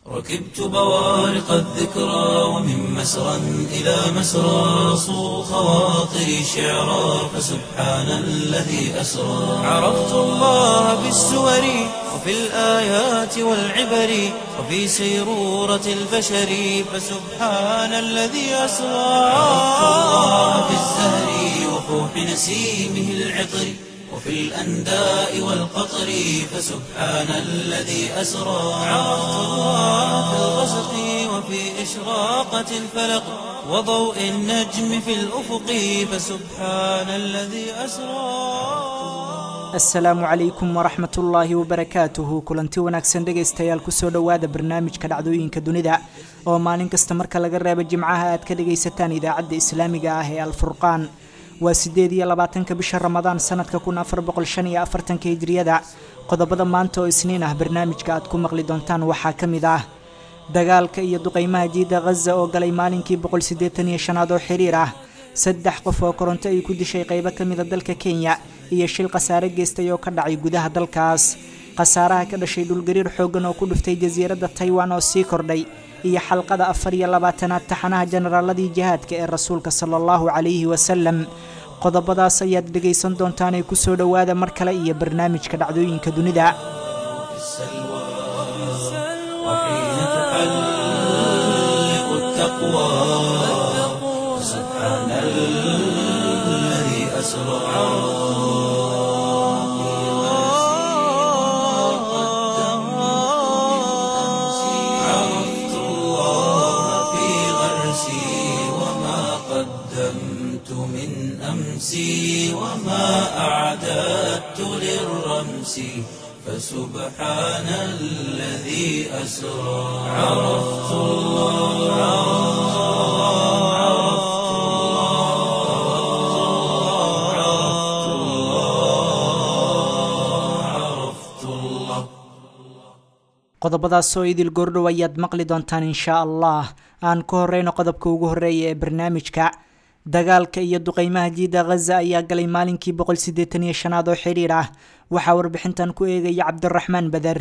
ركبت بوارق الذكرى ومن مسرى إلى مسرى صو خواطري شعرا فسبحان الذي أسرى عرفت الله بالسور وفي الآيات والعبر وفي سيرورة البشر فسبحان الذي أسرى عرفت الله بالزهر وفوح نسيمه العطر وفي الأنداء والقطر فسبحان الذي أسرى عرفت الله في الغسق وفي إشراقة الفلق وضوء النجم في الأفق فسبحان الذي أسرى asalaamu calaykum waraxmat ullaahi wabarakaatuhu kulanti wanaagsan dhegaystayaal kusoo dhowaada barnaamijka dhacdooyinka dunida oo maalin kasta marka laga reebo jimcaha aad ka dhagaysataan idaacadda islaamiga ah ee alfurqaan waa sideed iyo labaatanka bisha ramadaan sanadka kun afar boqol shan iyo afartanka hijriyada qodobada maanta oo isniin ah barnaamijka aad ku maqli doontaan waxaa ka mid ah dagaalka iyo duqeymaha jiida khaza oo galay maalinkii boqol siddeetan iyo shanaad oo xiriir ah saddex qof oo koronto ay ku dishay qaybo ka mida dalka kenya iyo shil khasaare geystay oo ka dhacay gudaha dalkaas khasaaraha ka dhashay dhulgariir xooggan oo ku dhuftay jasiiradda taiwan oo sii kordhay iyo xalqada afar iyo labaatanaad taxanaha generaaladii jihaadka ee rasuulka sala allahu calayhi wasalam qodobadaas ayaad dhegaysan doontaanee kusoo dhowaada mar kale iyo barnaamijka dhacdooyinka dunida السلوى وحين تحلق التقوى سبحان الذي أسرى عرفت الله في غرسي وما قدمت من أمسي وما أعددت للرمس فسبحان الذي أسرى عرفت الله عرفت الله عرفت الله عرفت الله qodobadaasoo idil goordhow ayaad maqli doontaan inshaa allah aan ku horeyno qodobka ugu horeeya ee barnaamijka dagaalka iyo duqeymaha jiida khaza ayaa galay maalinkii boqol siddeetan iyo shanaad oo xiriir ah waxaa warbixintan ku eegaya cabdiraxmaan bader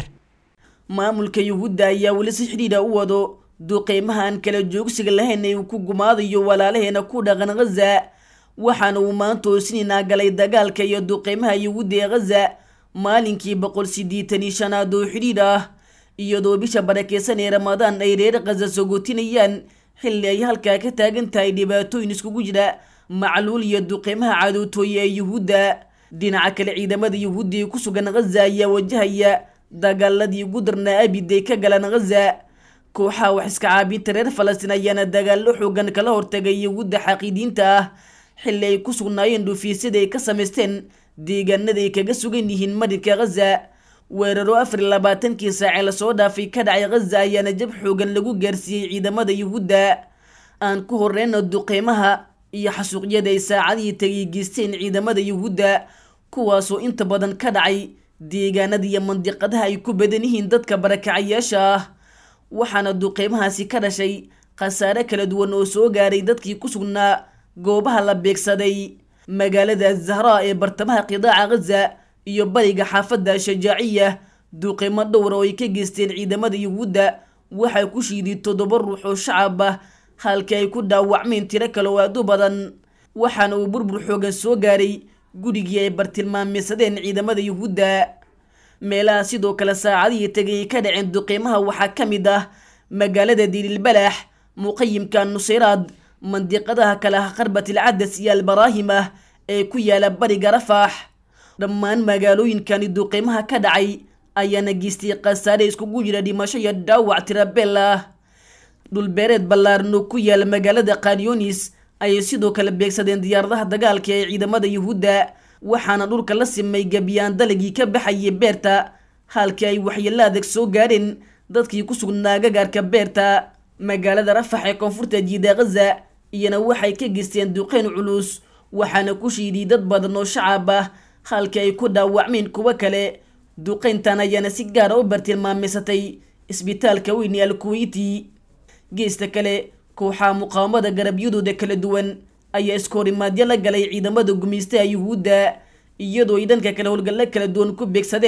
maamulka yuhuudda ayaa weli si xidhiidha u wado duqeymaha aan kala joogsiga lahayn ee uu ku gumaadayo walaalaheena ku dhaqan khaza waxaana uu maanta oosinaynaa galay dagaalka iyo duqeymaha yuhuudda ee khaza maalinkii boqol siddeetan iyo shanaad oo xidhiidh ah iyadoo bisha barakeysan ee ramadaan ay reer khaza sogotinayaan xilli ay halkaa ka taagan tahay dhibaatooyin iskugu jira macluul iyo duqeymaha cadootooye ee yuhuudda dhinaca kale ciidamada yuhuudda ee ku sugan khaza ayaa wajahaya dagaaladii ugu darnaa abid ay ka galaan khaza kooxaha wax iska caabinta reer falastiin ayaana dagaallo xoogan kala hortagay yuhuudda xaqiidiinta ah xilli ay ku sugnaayeen dhufiisyada ay ka samaysteen deegaanada ay kaga sugan yihiin marinka khaza weeraro afar iyo labaatankii saacee lasoo dhaafay ka dhacay khaza ayaana jab xoogan lagu gaarsiiyey ciidamada yuhuudda aan ku horeyno duqeymaha iyo xasuuqyada ay saacadihii tagay geysteen ciidamada yuhuudda kuwaasoo inta badan ka dhacay deegaanada iyo mandiqadaha ay ku badan yihiin dadka barakacayaasha ah waxaana duqeymahaasi ka dhashay khasaare kala duwan oo soo gaaray dadkii ku sugnaa goobaha la beegsaday magaalada zahraa ee bartamaha qidaaca khaza iyo bariga xaafadda shajaaciya duqeymo dhowra oo ay ka geysteen ciidamada yuhuudda waxaa ku shiiday toddoba ruux oo shacab ah halkii ay ku dhaawacmeen tiro kale oo aad u badan waxaana uu burbur xoogan soo gaaray gurigii ay bartilmaameysadeen ciidamada yuhuudda meelaha sidoo kale saacadihii tegay ay ka dhaceen duqeymaha waxaa ka mid ah magaalada diililbalaax muqayimka nuseyraad mandiqadaha kale ah qarbatil cadas iyo albaraahim ah ee ku yaala bariga rafaax dhammaan magaalooyinkani duqeymaha ka dhacay ayaana geystay khasaare iskugu jira dhimasho iyo dhaawac tirabeel ah dhulbeereed ballaaran oo ku yaala magaalada kanyonis ayay sidoo kale beegsadeen diyaaradaha dagaalka ee ciidamada yuhuudda waxaana dhulka la simay gebiyaan dalagii ka baxayay beerta halkii ay waxyeello adag soo gaadheen dadkii ku sugnaa gagaarka beerta magaalada rafax ee koonfurta jiida khaza iyana waxay ka geysteen duqeyn culus waxaana ku shiiday dad badan oo shacab ah halkii ay ku dhaawacmeen kuwo kale duqeyntan ayaana si gaara u bartilmaameysatay isbitaalka weyn ee alkuweyti geesta kale kooxaha muqaawamada garabyadooda kala duwan ayaa iskoorimaadyo la galay ciidamada gumeystaha yuhuudda iyadoo ay dhanka kale howlgallo kala duwan ku beegsadeen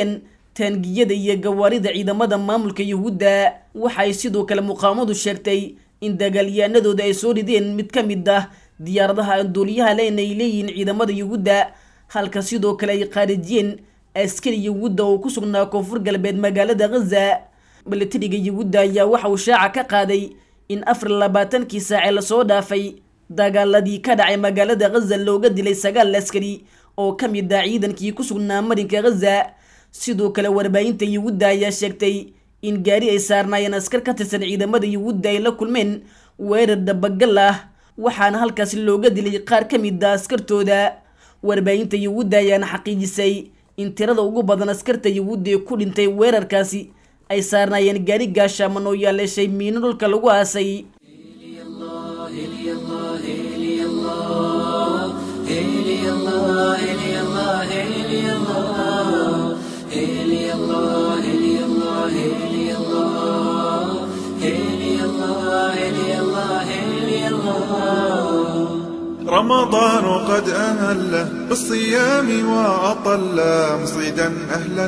taangiyada iyo gawaarida ciidamada maamulka yuhuudda waxay sidoo kale muqaamadu sheegtay in dagaalyahanadooda ay soo rideen mid ka mid ah diyaaradaha aan duuliyaha leen ay leeyihiin ciidamada yuhuudda halka sidoo kale ay qaarijiyeen askari yuhuudda oo ku sugnaa koonfur galbeed magaalada ghaza milatariga yuhuudda ayaa waxa uu shaaca ka qaaday in afar labaatankii saace lasoo dhaafay dagaaladii ka dhacay magaalada ghaza looga dilay sagaal askari oo ka mid ah ciidankii ku sugnaa marinka ghaza sidoo kale warbaahinta yuhuudda ayaa sheegtay in gaari ay saarnaayeen askar ka tirsan ciidamada yuhuudda ay la kulmeen weerar dabagal ah waxaana halkaasi looga dilay qaar ka mid ah askartooda warbaahinta yuhuudda ayaana xaqiijisay in tirada ugu badan askarta yuhuudda ee ku dhintay weerarkaasi ay saarnaayeen gaari gaashaaman oo yaaleeshay miino dhulka lagu aasay رمضان قد أهل بالصيام وأطل مصيدا أهلا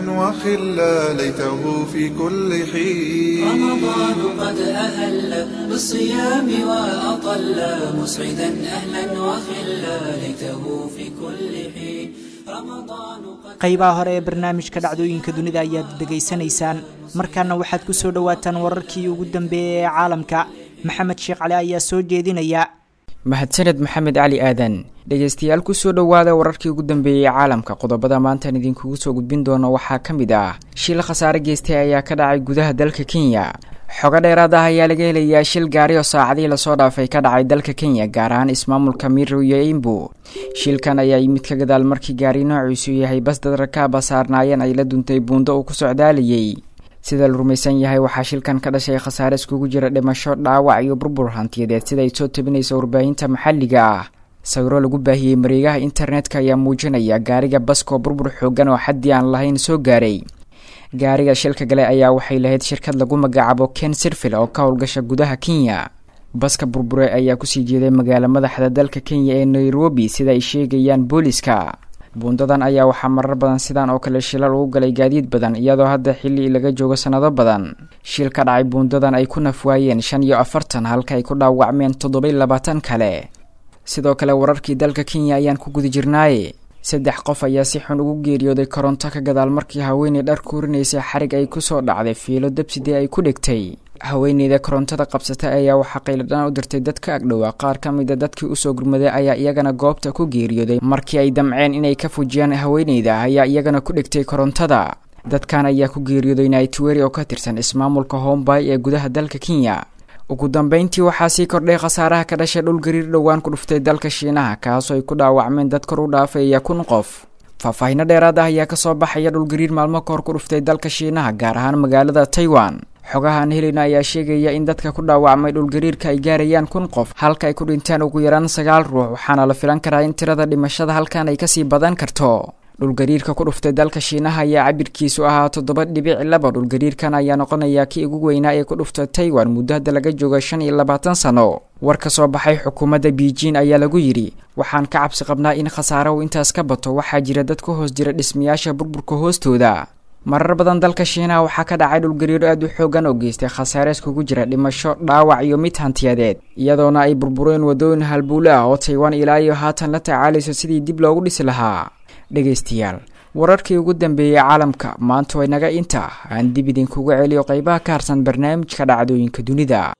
وخلا ليته في كل حين رمضان قد أهل بالصيام وأطل مسعدا أهلا وخلا ليته في كل حين رمضان قد qaybaha hore ee barnaamijka dhacdooyinka dunida ayaad degaysanaysaan markaana waxaad ku soo dhowaataan wararkii ugu dambeeyay ee caalamka maxamed sheekh cali ayaa soo jeedinaya mahadsaned maxamed cali aadan dhegeystayaal kusoo dhowaada wararkii ugu dambeeyey caalamka qodobada maantaan idinkugu soo gudbin doono waxaa ka mid ah shil khasaare geystay ayaa ka dhacay gudaha dalka kenya xogo dheeraad ah ayaa laga helayaa shil gaari oo saacadihii lasoo dhaafay ka dhacay dalka kenya gaar ahaan ismaamulka mirow iyo imbu shilkan ayaa yimid ka gadaal markii gaari noociisu yahay bas dad rakaaba saarnaayeen ay la duntay buundo uu ku socdaalayay sida la rumaysan yahay waxaa shilkan ka dhashay khasaare iskugu jira dhimasho dhaawac iyo burbur hantiyadeed sida ay soo tabinaysa warbaahinta maxalliga ah sawiro lagu baahiyey mareegaha internetka ayaa muujinaya gaariga baskoo burbur xoogan oo xaddii aan lahayn soo gaaray gaariga shilka gale ayaa waxay lahayd shirkad lagu magacaabo ken sirfil oo ka howlgasha gudaha kenya baska burbure ayaa kusii jeeday magaala madaxda dalka kenya ee nairobi sida ay sheegayaan booliska buundadan ayaa waxaa marar badan sidan oo kale shilal ugu galay gaadiid badan iyadoo hadda xilli laga joogo sannado badan shil ka dhacay buundadan ay ku nafwaayeen shan iyo afartan halka ay ku dhaawacmeen toddobai labaatan kale sidoo kale wararkii dalka kenya ayaan ku guda jirnaaye saddex qof ayaa si xun ugu geeriyooday koronto ka gadaal markii haweeney dhar kuurinaysay xarig ay kusoo dhacday fiilo dabsidee ay ku dhigtay haweeneyda korontada qabsata ayaa waxaa qayladhaan u dirtay dad ka agdhowaa qaar ka mida dadkii usoo gurmaday ayaa iyagana goobta ku geeriyooday markii ay damceen inay ka fujiyaan haweeneyda ayaa iyagana ku dhigtay korontada dadkan ayaa ku geeriyooday naitweri oo ka tirsan ismaamulka hombay ee gudaha dalka kenya ugu dambeyntii waxaa sii kordhay khasaaraha ka dhashay dhul gariir dhowaan ku dhuftay dalka shiinaha kaasoo ay ku dhaawacmeen dad kor u dhaafaya kun qof faahfaahino dheeraad ah ayaa kasoo baxaya dhulgariir maalmo kahor ku dhuftay dalka shiinaha gaar ahaan magaalada taiwan xogahan helina ayaa sheegaya in dadka ku dhaawacmay dhulgariirka ay gaarayaan kun qof halka ay ku dhintaan ugu yaraan sagaal ruux waxaana la filan karaa in tirada dhimashada halkan ay kasii badan karto dhulgariirka ku dhuftay dalka shiinaha ayaa cabirkiisu ahaa toddoba dhibic laba dhulgariirkan ayaa noqonaya kii ugu weynaa ee ku dhuftay taiwan muddo hadda laga jooga shan iyo labaatan sano war ka soo baxay xukuumadda beijing ayaa lagu yidhi waxaan ka cabsi qabnaa in khasaare uu intaas ka bato waxaa jira dad ku hoos jira dhismayaasha burburka hoostooda marar badan dalka shiinaha waxaa ka dhacay dhulgariiro aad u xoogan oo geystay khasaare iskugu jira dhimasho dhaawac iyo mid hantiyadeed iyadoona ay burbureen waddooyin halbuule ah oo taiwan ilaa iyo haatan la tacaalayso sidii dib loogu dhisi lahaa dhegaystayaal wararkii ugu dambeeyey caalamka maanta way naga inta aan dib idinkuga celiyo qaybaha ka harsan barnaamijka dhacdooyinka dunida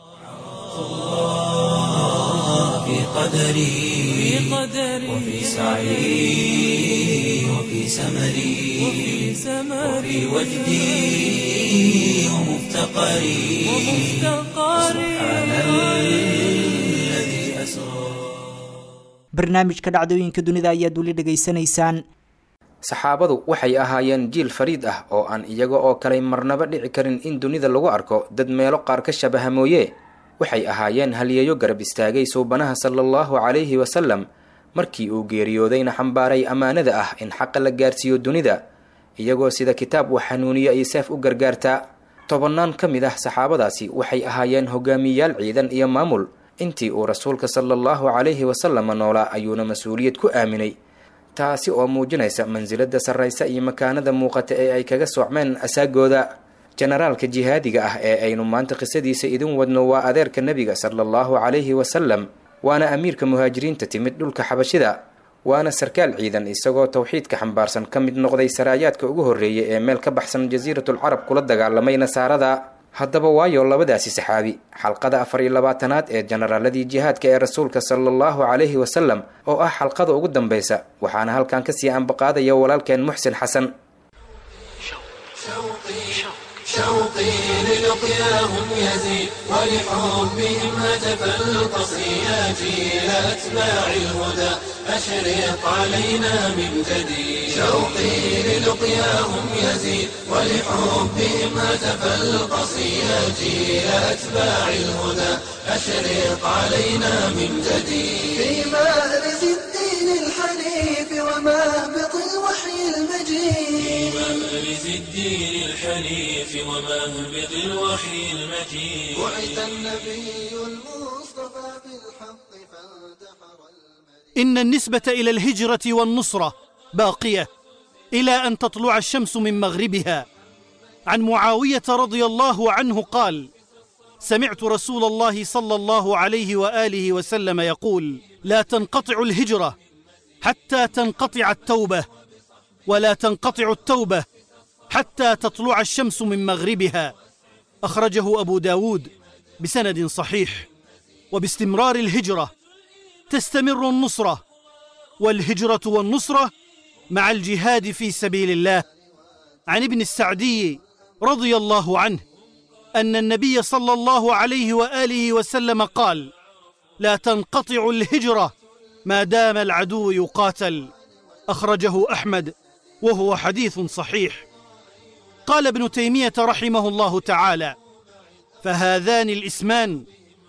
في قدري وفي سعي وفي سمري وفي وجدي ومفتقري سبحان الذي أسرى barnaamijka dhacdooyinka dunida ayaad weli dhegaysanaysaan saxaabadu waxay ahaayeen jiil fariid ah oo aan iyaga oo kale marnaba dhici karin in dunida lagu arko dad meelo qaar ka shabaha mooye waxay ahaayeen halyeeyo garab istaagay suubanaha sala allahu calayhi wasalam markii uu geeriyoodayna xambaaray ammaanada ah in xaqa la gaarsiiyo dunida iyagoo sida kitaab uu xanuuniyo iyo seef u gargaartaa tobannaan ka mid ah saxaabadaasi waxay ahaayeen hogaamiyayaal ciidan iyo maamul intii uu rasuulka sala allahu calayhi wasalama noolaa ayuuna mas-uuliyad ku aaminay taasi oo muujinaysa mansilada sarraysa iyo makaanada muuqata ee ay kaga soocmeen asaagooda jenaraalka jihaadiga ah ee aynu maanta qisadiisa idin wadno waa adeerka nebiga sala allahu calayhi wasalam waana amiirka muhaajiriinta timid dhulka xabashida waana sarkaal ciidan isagoo towxiidka xambaarsan ka mid noqday saraayaadka ugu horreeyay ee meel ka baxsan jasiiratul carab kula dagaalamay nasaarada haddaba waayo labadaasi saxaabi xalqada afar iyo labaatanaad ee jenaraaladii jihaadka ee rasuulka sala allahu calayhi wasalam oo ah xalqada ugu dambaysa waxaana halkan kasii ambaqaadaya walaalkeen muxsin xasan شوقي للقياهم يزيد ولحبهم هتف القصي جيل أتباع الهدى أشرق علينا من جديد شوقي للقياهم يزيد ولحبهم هتف القصي جيل أتباع الهدى أشرق علينا من جديد في مأرز الدين الحنيف ومهبط الوحي المجيد مأرز الدين الحنيف ومهبط الوحي المجيد بعث النبي المصطفى بالحق فانتحر إن النسبة إلى الهجرة والنصرة باقية إلى أن تطلع الشمس من مغربها عن معاوية رضي الله عنه قال سمعت رسول الله صلى الله عليه وآله وسلم يقول لا تنقطع الهجرة حتى تنقطع التوبة ولا تنقطع التوبة حتى تطلع الشمس من مغربها أخرجه أبو داود بسند صحيح وباستمرار الهجرة تستمر النصرة والهجرة والنصرة مع الجهاد في سبيل الله عن ابن السعدي رضي الله عنه أن النبي صلى الله عليه وآله وسلم قال لا تنقطع الهجرة ما دام العدو يقاتل أخرجه أحمد وهو حديث صحيح قال ابن تيمية رحمه الله تعالى فهذان الاسمان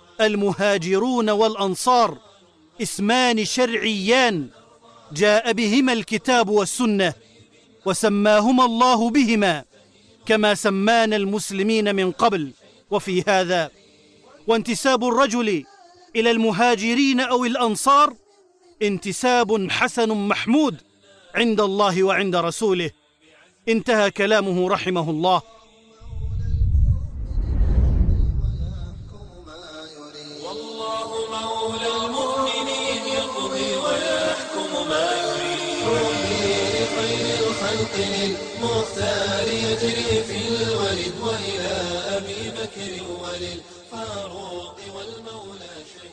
المهاجرون والأنصار اسمان شرعيان جاء بهما الكتاب والسنة وسماهما الله بهما كما سمانا المسلمين من قبل وفي هذا وانتساب الرجل إلى المهاجرين أو الأنصار انتساب حسن محمود عند الله وعند رسوله انتهى كلامه رحمه الله والله مولى المؤمنين يقضي ويحكم ما يريد يوحي لخير الخلق للمختار يجري في الولد وإلى أبي بكر وللفاروق والمولى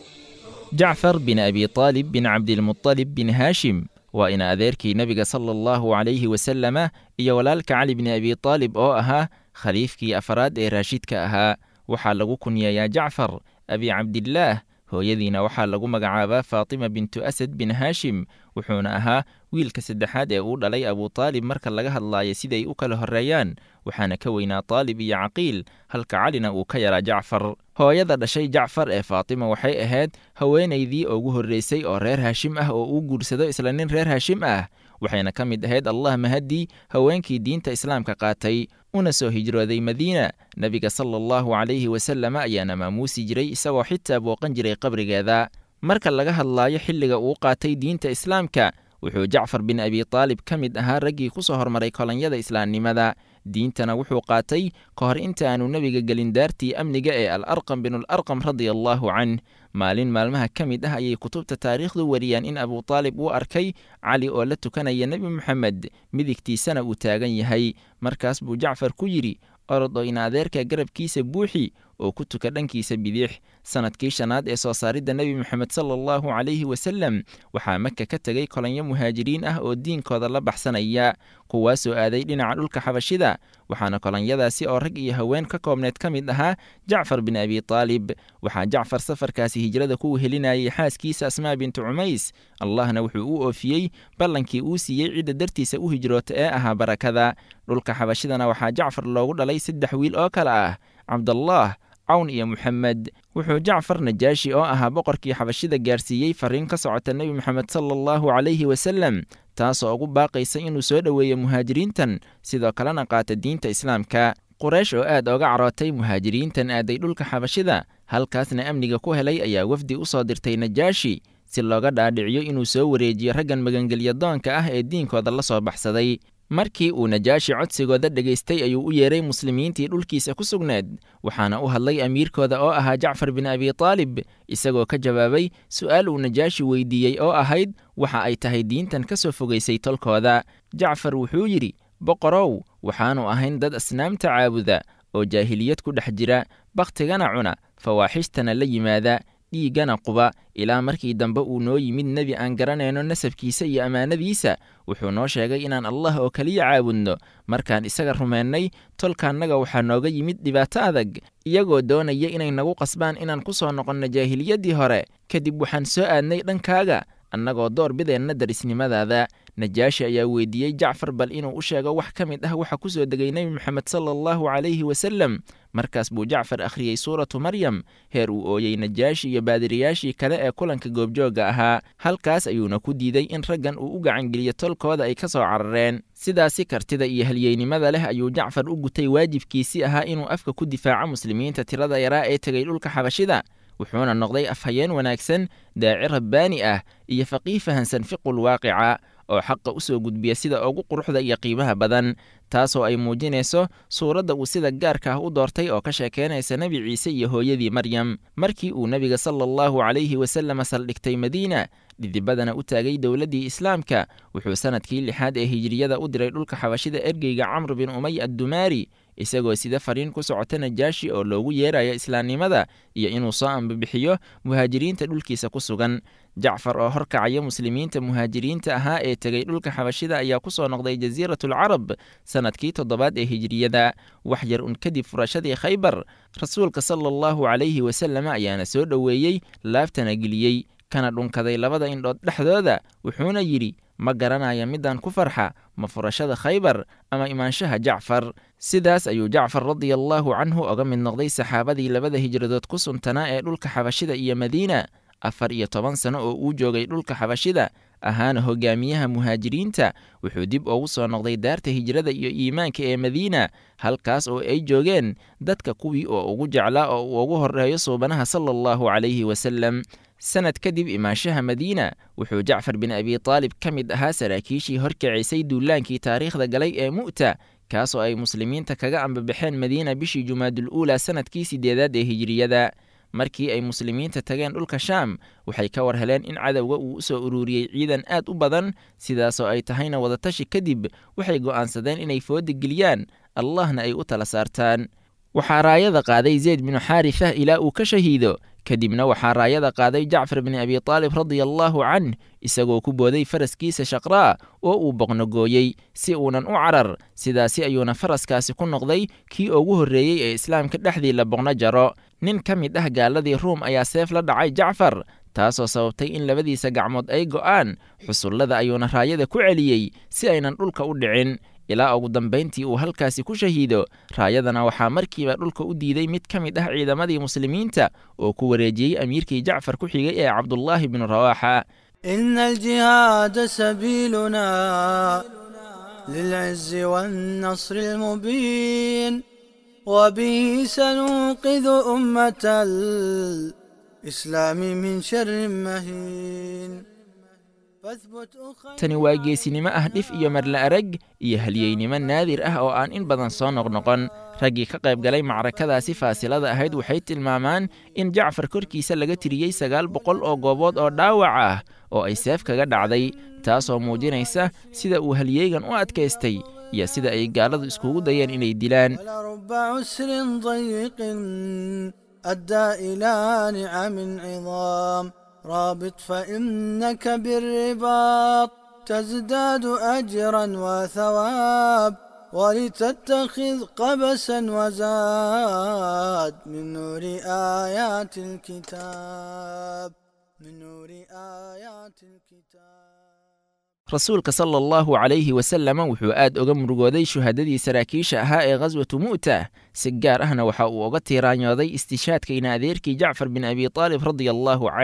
شهيد jacfar bin abi taalib bin cabdilmutalib bin haashim waa ina adeerkii nebiga sala allahu calayhi wasalama iyo walaalka cali bni abi taalib oo ahaa khaliifkii afaraad ee raashidka ahaa waxaa lagu kunyeeyaa jacfar abi cabdillaah hooyadiina waxaa lagu magacaabaa faatima bintu asad bin haashim wuxuuna ahaa wiilka saddexaad ee uu dhalay abutaalib marka laga hadlaayo siday u kala horreeyaan waxaana ka weynaa taalib iyo caqiil halka calina uu ka yaraa jacfar hooyada dhashay jacfar ee faatima waxay ahayd haweenaydii ugu horreysay oo reer haashim ah oo uu guursado isla nin reer haashim ah waxayna ka mid ahayd allah mahadii haweenkii diinta islaamka qaatay una soo hijrooday madiina nebiga sala allahu calayhi wasalama ayaana maamuusi jiray isagoo xitaa booqan jiray qabrigeeda marka laga hadlaayo xilliga uu qaatay diinta islaamka wuxuu jacfar bin abi taalib ka mid ahaa raggii ku soo hormaray kolonyada islaamnimada diintana wuxuu qaatay ka hor inta aanu nebiga gelin daartii amniga ee al arqam binularqam radia allaahu canh maalin maalmaha ka mid ah ayay kutubta taariikhdu wariyaan in abutaalib uu arkay cali oo la tukanaya nebi moxamed midigtiisana uu taagan yahay markaas buu jacfar ku yidhi orod oo in adeerka garabkiisa buuxi oo ku tuka dhankiisa bidix sanadkii shanaad ee soo saaridda nebi moxamed sala allahu calayhi wasalem waxaa maka ka tegay kolonyo muhaajiriin ah oo diinkooda la baxsanaya kuwaasoo aaday dhinaca dhulka xabashida waxaana kolonyadaasi oo rag iyo haween ka koobneed ka mid ahaa jacfar bin abi taalib waxaa jacfar safarkaasi hijrada ku wehelinayay xaaskiisa asmaa bintu cumays allahna wuxuu u oofiyey ballankii uu siiyey cidda dartiisa u hijroota ee ahaa barakada dhulka xabashidana waxaa jacfar loogu dhalay saddex wiil oo kale ah cabdallaah cawn iyo moxamed wuxuu jacfar najaashi oo ahaa boqorkii xabashida gaarsiiyey fariin ka socota nebi moxamed sala allahu calayhi wasalem taasoo ugu baaqaysa inuu soo dhoweeyo muhaajiriintan sidoo kalena qaata diinta islaamka quraysh oo aad oga carootay muhaajiriintan aaday dhulka xabashida halkaasna amniga ku helay ayaa wafdi u soo dirtay najaashi si looga dhaadhiciyo inuu soo wareejiyo raggan magangelyadoonka ah ee diinkooda la soo baxsaday markii uu najaashi codsigooda dhegaystay ayuu u yeeray muslimiintii dhulkiisa ku sugneed waxaana u hadlay amiirkooda oo ahaa jacfar bin abi taalib isagoo ka jawaabay su'aal uu najaashi weydiiyey oo ahayd waxa ay tahay diintan ka soo fogaysay tolkooda jacfar wuxuu yidhi boqorow waxaannu ahayn dad asnaamta caabuda oo jaahiliyad ku dhex jira bakhtigana cuna fawaaxishtana la yimaada dhiiggana quba ilaa markii dambe uu noo yimid nebi aan garanayno nasabkiisa iyo ammaanadiisa wuxuu noo sheegay inaan allah oo keliya caabudno markaan isaga rumeennay tolkaannaga waxaa nooga yimid dhibaato adag iyagoo doonaya inay nagu qasbaan inaan ku soo noqonno jaahiliyaddii hore kadib waxaan soo aadnay dhankaaga annagoo door bideenna darisnimadaada najaashi ayaa weydiiyey jacfar bal inuu u sheego wax ka mid ah waxa ku soo degay nebi moxamed sala allahu calayhi wasalem markaas buu jacfar akhriyey suuratu maryam heer uu ooyey najaashi iyo baadiriyaashii kale ee kulanka goobjoogga ahaa halkaas ayuuna ku diiday in raggan uu u gacangeliyo tolkooda ay ka soo carareen sidaasi kartida iyo halyeynimada leh ayuu jacfar u gutay waajibkiisii ahaa inuu afka ku difaaco muslimiinta tirada yaraa ee tegay dhulka xabashida wuxuuna noqday afhayeen wanaagsan daaci rabbaani ah iyo faqiih fahansan fiqul waaqica oo xaqa u soo gudbiya sida ugu quruxda iyo qiimaha badan taasoo ay muujinayso suuradda uu sida gaarka ah u doortay oo ka sheekeynaysa nebi ciise iyo hooyadii maryam markii uu nebiga sala allahu calayhi wasalama saldhigtay madiina dhidibadana u taagay dowladdii islaamka wuxuu sannadkii lixaad ee hijiriyada u diray dhulka xabashida ergeyga camr bin umay addumaari isagoo sida fariin ku socota najaashi oo loogu yeerayo islaamnimada iyo inuu soo ambabixiyo muhaajiriinta dhulkiisa ku sugan jacfar oo horkacaya muslimiinta muhaajiriinta ahaa ee tegay dhulka xabashida ayaa ku soo noqday jasiiratulcarab sannadkii toddobaad ee hijiriyada wax yar un kadib furashadii khaybar rasuulka sala allahu calayhi wasallam ayaana soo dhoweeyey laaftana geliyey kana dhunkaday labada indhood dhexdooda wuxuuna yidhi ma garanaya midaan ku farxa ma furashada khaybar ama imaanshaha jacfar sidaas ayuu jacfar radiallaahu canhu oga mid noqday saxaabadii labada hijradood ku suntanaa ee dhulka xabashida iyo madiina afar iyo toban sano oo uu joogay dhulka xabashida ahaana hogaamiyaha muhaajiriinta wuxuu dib ugu soo noqday daarta hijrada iyo iimaanka ee madiina halkaas oo ay joogeen dadka kuwii oo ugu jeclaa oo uu ugu horreeyo suubanaha sala allahu calayhi wasalem sanad kadib imaanshaha madiina wuxuu jacfar bin abi taalib ka mid ahaa saraakiishii horkacisay duulaankii taariikhda galay ee mu'ta kaasoo ay muslimiinta kaga ambabaxeen madiina bishii jumaadul uula sanadkii sideedaad ee hijiriyada markii ay muslimiinta tageen dhulka shaam waxay ka war heleen in cadowga uu u soo ururiyey ciidan aad u badan sidaasoo ay tahayna wadatashi kadib waxay go'aansadeen inay fooda geliyaan allahna ay u tala saartaan waxaa raayada qaaday zeyd binu xaarifah ilaa uu ka shahiido kadibna waxaa raayada qaaday jacfar bin abi taalib radiallaahu canh isagoo ku booday faraskiisa shaqraa oo uu boqnogooyey si uunan u carar sidaasi ayuuna faraskaasi ku noqday kii ugu horreeyey ee islaamka dhexdii la boqno jaro nin ka mid ah gaaladii ruum ayaa seef la dhacay jacfar taasoo sababtay in labadiisa gacmood ay go'aan xusullada ayuuna raayada ku celiyey si aynan dhulka u dhicin ilaa ugu dambayntii uu halkaasi ku shahiido raayadana waxaa markiiba dhulka u diiday mid ka mid ah ciidamadii muslimiinta oo ku wareejiyey amiirkii jacfar ku xigay ee cabdullaahi binu rawaaxa إن الجهاد سبيلنا للعز والنصر المبين وبه سننقذ أمة الإسلام من شر مهين فاثبت أخي tani waa geesinimo ah dhif iyo marla arag iyo halyeynimo naadir ah oo aan in badan soo noqnoqon raggii ka qayb galay macrakadaasi faasilada ahayd waxay tilmaamaan in jacfar korkiisa laga tiriyey sagaal boqol oo goobood oo dhaawac ah oo ay seef kaga dhacday taasoo muujinaysa sida uu halyeegan u adkaystay iyo sida ay gaaladu iskugu dayeen inay dilaan ولرب عسر ضيق أدى إلى نعم عظام رابط فإنك بالرباط تزداد أجرا وثواب ولتتخذ قبسا وزاد من نور آيات الكتاب من نور آيات الكتاب rasuulka sala allahu calayhi wasalama wuxuu aad uga murugooday shuhadadii saraakiisha ahaa ee khaswatu mu'ta si gaar ahna waxa uu uga tiiraanyooday istishaadkayna adeerkii jacfar bin abi taalib radia allaahu canh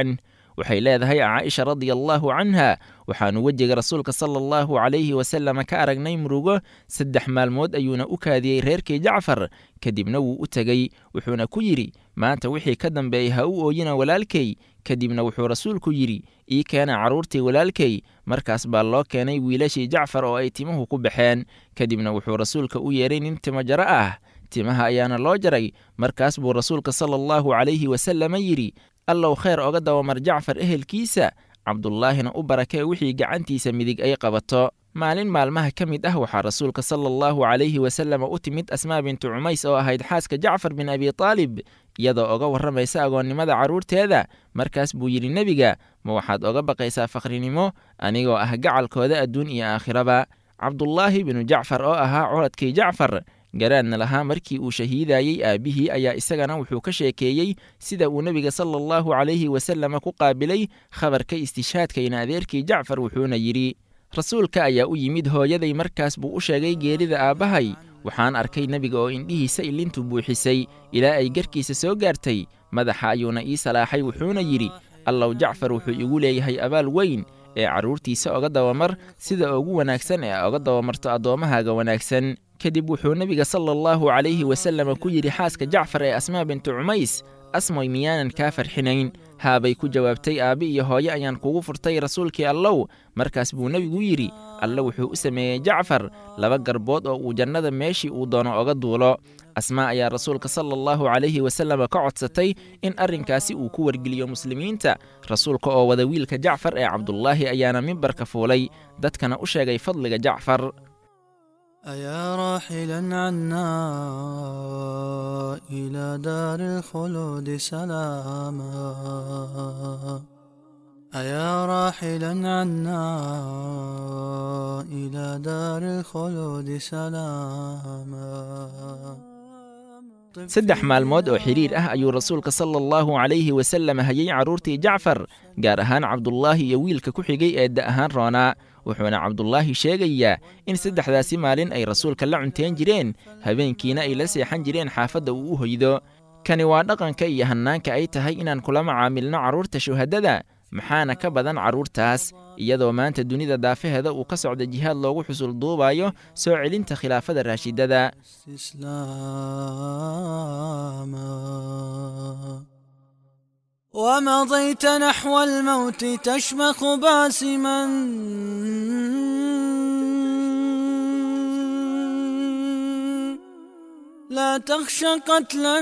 waxay leedahay caaisha radiallahu canha waxaannu wejiga rasuulka sala allahu calayhi wasalama ka aragnay murugo saddex maalmood ayuuna u kaadiyey reerkii jacfar kadibna wuu u tegey wuxuuna ku yidhi maanta wixii ka dambeeyey ha u ooyina walaalkay kadibna wuxuu rasuulku yidhi ii keena carruurtii walaalkay markaas baa loo keenay wiilashii jacfar oo ay timuhu ku baxeen kadibna wuxuu rasuulka u yeedhay nin timo jaro ah timaha ayaana loo jaray markaas buu rasuulka sala allahu calayhi wasalama yidhi allow khayr oga dawamar jacfar ehelkiisa cabdullaahina u barakee wixii gacantiisa midig ay qabato maalin maalmaha ka mid ah waxaa rasuulka sala allahu calayhi wasalama u timid asmaa bintu cumays oo ahayd xaaska jacfar bin abi taalib iyadoo oga warramaysa agoonnimada carruurteeda markaas buu yidhi nebiga ma waxaad oga baqaysaa fakhrinimo anigoo ah gacalkooda adduun iyo aakhiraba cabdullaahi binu jacfar oo ahaa coladkii jacfar garaadna lahaa markii uu shahiidayey aabbihii ayaa isagana wuxuu ka sheekeeyey sida uu nebiga sala allahu calayhi wasalama ku qaabilay khabarka istishhaadkayna adeerkii jacfar wuxuuna yidhi rasuulka ayaa u yimid hooyaday markaas buu u sheegay geerida aabbahay waxaan arkay nebiga oo indhihiisa ilintu buuxisay ilaa ay garkiisa soo gaartay madaxa ayuuna ii salaaxay wuxuuna yidhi allow jacfar wuxuu igu leeyahay abaal weyn ee carruurtiisa oga dawamar sida ugu wanaagsan ee oga dawamarto addoommahaaga wanaagsan kadib wuxuu nebiga sala allahu calayhi wasalama ku yidhi xaaska jacfar ee asmaa bintu cumays asmoy miyaanan kaa farxinayn haabay ku jawaabtay aabbi iyo hooye ayaan kugu furtay rasuulkii allow markaas buu nebigu yidhi alle wuxuu u sameeyey jacfar laba garbood oo uu jannada meeshii uu doono oga duulo asmaa ayaa rasuulka sala allahu calayhi wasalama ka codsatay in arrinkaasi uu ku wargeliyo muslimiinta rasuulka oo wada wiilka jacfar ee cabdullaahi ayaana mimbarka fuulay dadkana u sheegay fadliga jacfar أيا راحلا عنا إلى دار الخلود سلاما أيا راحلا عنا إلى دار الخلود سلاما saddex maalmood oo xidhiir ah ayuu rasuulka sala allahu calayhi wasallam hayay carruurtii jacfar gaar ahaan cabdullaahi iyo wiilka ku xigay ee da ahaan roonaa wuxuuna cabdullaahi sheegayaa in saddexdaasi maalin ay rasuulka la cunteen jireen habeenkiina ay la seexan jireen xaafadda uu u hoydo kani waa dhaqanka iyo hannaanka ay tahay inaan kula macaamilno carruurta shuhadada maxaana ka badan carruurtaas iyadoo maanta dunida daafaheeda uu ka socda jihaad loogu xusul duubayo soo celinta khilaafada raashidada إسلاما ومضيت نحو الموت تشمخ باسما لا تخشى قتلا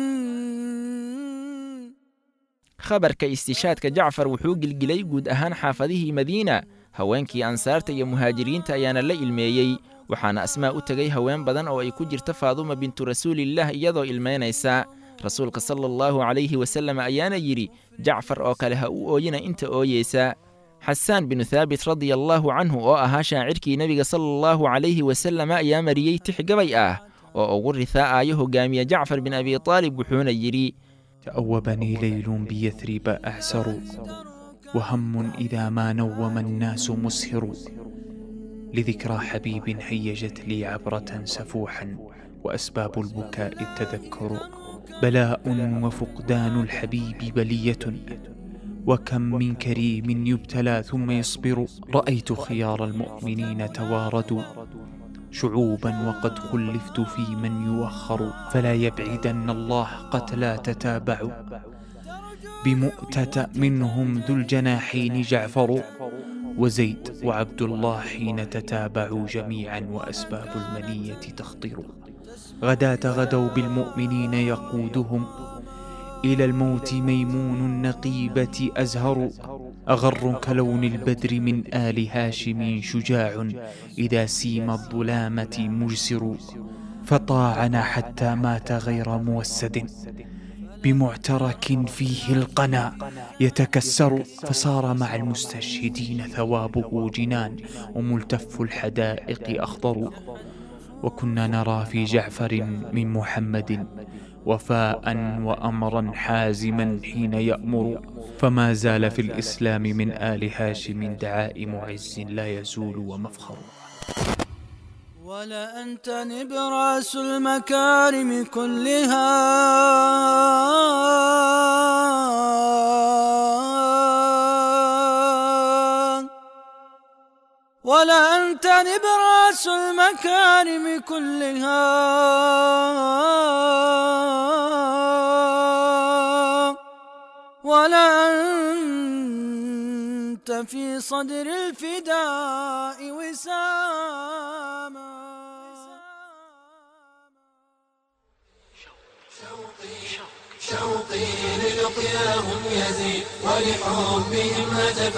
khabarka istishaadka jacfar wuxuu gilgilay guud ahaan xaafadihii madiina haweenkii ansaarta iyo muhaajiriinta ayaana la ilmeeyey waxaana asmaa u tegay haween badan oo ay ku jirta faaduma bintu rasuulillaah iyadoo ilmaynaysa rasuulka sala allahu calayhi wasallam ayaana yidhi jacfar oo kale ha u ooyina inta ooyeysa xasaan binu thaabit radia allaahu canhu oo ahaa shaacirkii nebiga sala allahu calayhi wasallam ayaa mariyey tix gabay ah oo ugu rihaa'aayo hogaamiye jacfar bin abi taalib wuxuuna yidhi تأوبني ليل بيثرب أعسر وهم إذا ما نوم الناس مسهر لذكرى حبيب هيجت لي عبرة سفوحا وأسباب البكاء التذكر بلاء وفقدان الحبيب بلية وكم من كريم يبتلى ثم يصبر رأيت خيار المؤمنين تواردوا شعوبا وقد خلفت في من يوخر فلا يبعدن الله قتلا تتابعوا بمؤتة منهم ذو الجناحين جعفر وزيد وعبد الله حين تتابعوا جميعا وأسباب المنية تخطر غداة غدوا بالمؤمنين يقودهم إلى الموت ميمون النقيبة أزهر أغر كلون البدر من آل هاشم شجاع إذا سيم الظلامة مجسر فطاعنا حتى مات غير موسد بمعترك فيه القنا يتكسر فصار مع المستشهدين ثوابه جنان وملتف الحدائق أخضر وكنا نرى في جعفر من محمد وفاء وأمرا حازما حين يأمر فما زال في الإسلام من آل هاشم دعائم عز لا يزول ومفخر ولأنت نبراس المكارم كلها ولا أنت نبراس المكارم كلها ولا أنت في صدر الفداء وساما شوقي للقياهم يزيد ولحبهم هتف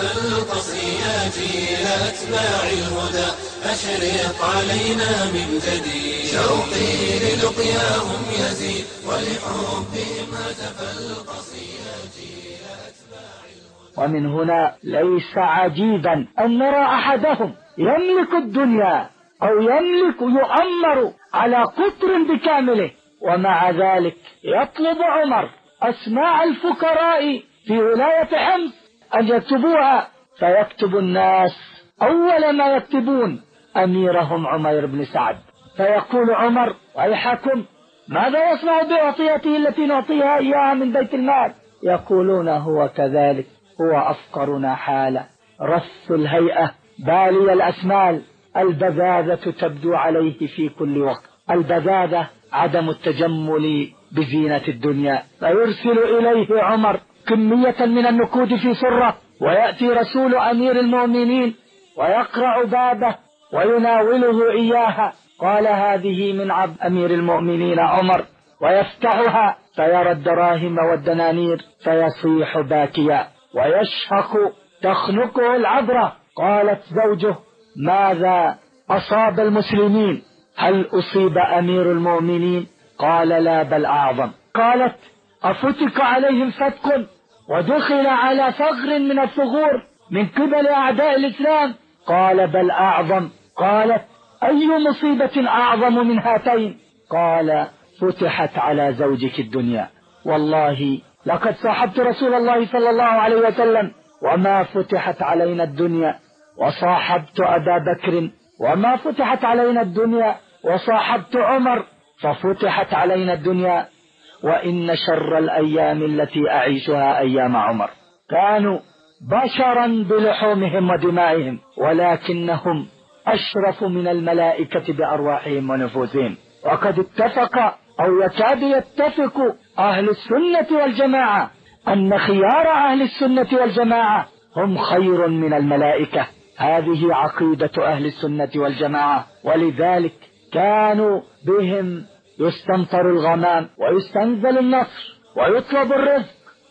القصي جيل أتباع الهدى أشرق علينا من جديد شوقي للقياهم يزيد ولحبهم هتف القصي جيل أتباع ومن هنا ليس عجيبا أن نرى أحدهم يملك الدنيا أو يملك يؤمر على قطر بكامله ومع ذلك يطلب عمر أسماء الفقراء في ولاية حمص أن يكتبوها فيكتب الناس أول ما يكتبون أميرهم عمير بن سعد فيقول عمر ويحكم ماذا يصنع بأعطيته التي نعطيها إياها من بيت المال يقولون هو كذلك هو أفقرنا حالا رث الهيئة بالي الأسمال البذاذة تبدو عليه في كل وقت البذاذة عدم التجمل بزينة الدنيا فيرسل إليه عمر كمية من النقود في سرة ويأتي رسول أمير المؤمنين ويقرع بابه ويناوله إياها قال هذه من عبد أمير المؤمنين عمر ويفتحها فيرى الدراهم والدنانير فيصيح باكيا ويشهق تخنقه العبرة قالت زوجه ماذا أصاب المسلمين هل أصيب أمير المؤمنين قال لا بل أعظم قالت أفتك عليهم فتك ودخل على ثغر من الثغور من قبل أعداء الإسلام قال بل أعظم قالت أي مصيبة أعظم من هاتين قال فتحت على زوجك الدنيا والله لقد صاحبت رسول الله صلى الله عليه وسلم وما فتحت علينا الدنيا وصاحبت أبا بكر وما فتحت علينا الدنيا وصاحبت عمر ففتحت علينا الدنيا وإن شر الأيام التي أعيشها أيام عمر كانوا بشرا بلحومهم ودمائهم ولكنهم أشرف من الملائكة بأرواحهم ونفوسهم وقد اتفق أو يكاد يتفق أهل السنة والجماعة أن خيار أهل السنة والجماعة هم خير من الملائكة هذه عقيدة أهل السنة والجماعة ولذلك كانوا بهم يستمطر الغمام ويستنزل النصر ويطلب الرزق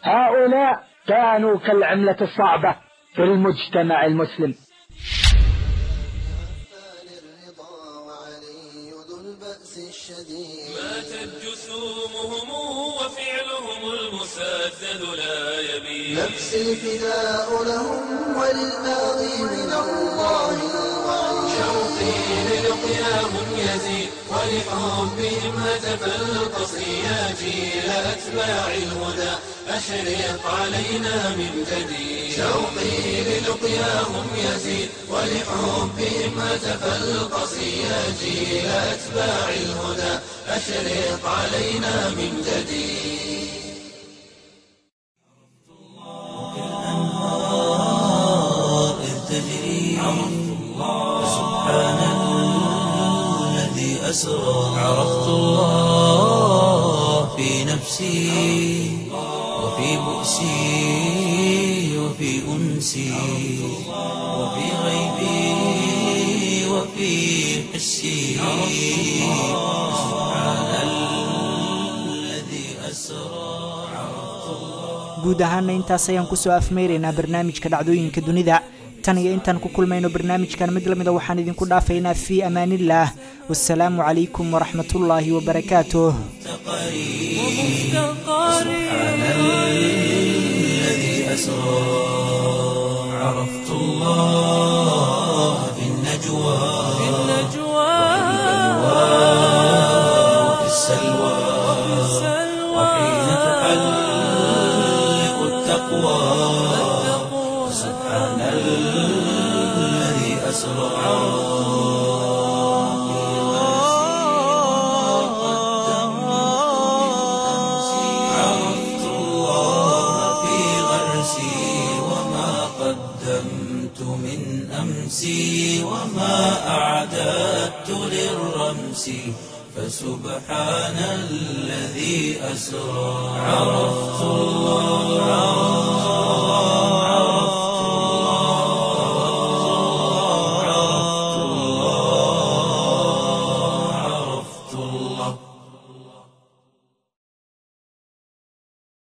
هؤلاء كانوا كالعملة الصعبة في المجتمع المسلم ماتت جسومهم وفعلهم المسدد لا يبين نفسي فداء لهم وللباغي من الله الوعيد شوقي للقياهم يزيد ولحبهم هتف القصي جيل أتباع الهدى أشرق علينا من جديد شوقي للقياهم يزيد ولحبهم هتف القصي جيل أتباع الهدى أشرق علينا من جديد تجري سبحان الذي أسرى عرفت الله في نفسي وفي بؤسي وفي أنسي وفي غيبي وفي حسي سبحان الذي أسرى guud ahaana intaas ayaan kusoo afmeyraynaa barnaamijka dhacdooyinka dunida tan iyo intaan ku kulmayno barnaamijkan mid lamida waxaan idinku dhaafaynaa fii amaanillaah wasalaamu calaykum waraxmatullaahi wabarakaatuh عرفت الله في النجوى في النجوى وفي السلوى وحين تحلق التقوى سبحان الذي أسرى عرفت الله في غرسي وما قدمت من أمسي وما أعددت للرمس فسبحان الذي أسرى عرفت الله